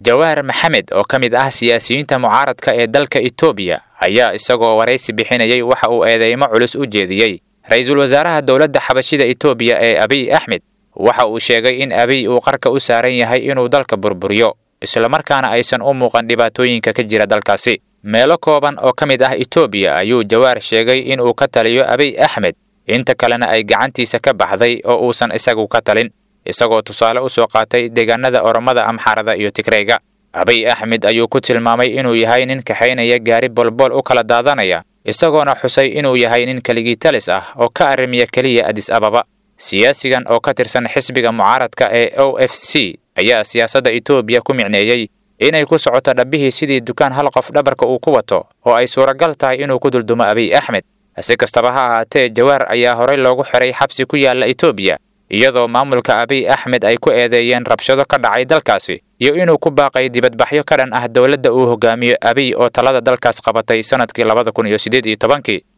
jawaar maxamed oo ka mid ah siyaasiyiinta mucaaradka ee dalka etoobiya ayaa isagoo waraysi bixinayay waxa uu eedeymo culus u jeediyey ra-iisul wasaaraha dowladda xabashida etoobiya ee abiy axmed waxa uu sheegay in abiy uu qarka u saaran yahay inuu dalka burburiyo islamarkaana aysan u muuqan dhibaatooyinka ka jira dalkaasi meelo kooban oo ka mid ah etoobiya ayuu jawaar sheegay inuu ka taliyo abiy axmed inta kalena ay gacantiisa ka baxday oo uusan isagu ka talin isagoo tusaale u soo qaatay deegaanada oromada amxaarada iyo tigreyga abiy axmed ayuu ku tilmaamay inuu yahay nin kaxaynaya gaari bolbool u kala daadanaya isagoona xusay inuu yahay nin keligii talis ah oo ka arrimiya keliya adis ababa siyaasigan oo ka tirsan xisbiga mucaaradka ee o f c ayaa siyaasadda etoobiya ku micneeyey inay ku socoto dhabbihii sidii dukaan hal qof dhabarka uu ku wato oo ay suuragal tahay inuu ku duldumo abiy axmed si kastaba ha ahaatee jawaar ayaa horey loogu xiray xabsi ku yaalla etoobiya iyadoo maamulka abiy axmed ay ku eedeeyeen rabshado ka dhacay dalkaasi iyo inuu ku baaqay dibadbaxyo ka dhan ah dowladda uu hogaamiyo abiy oo talada dalkaas qabatay sannadkii labada kun iyo siddeed iyo tobankii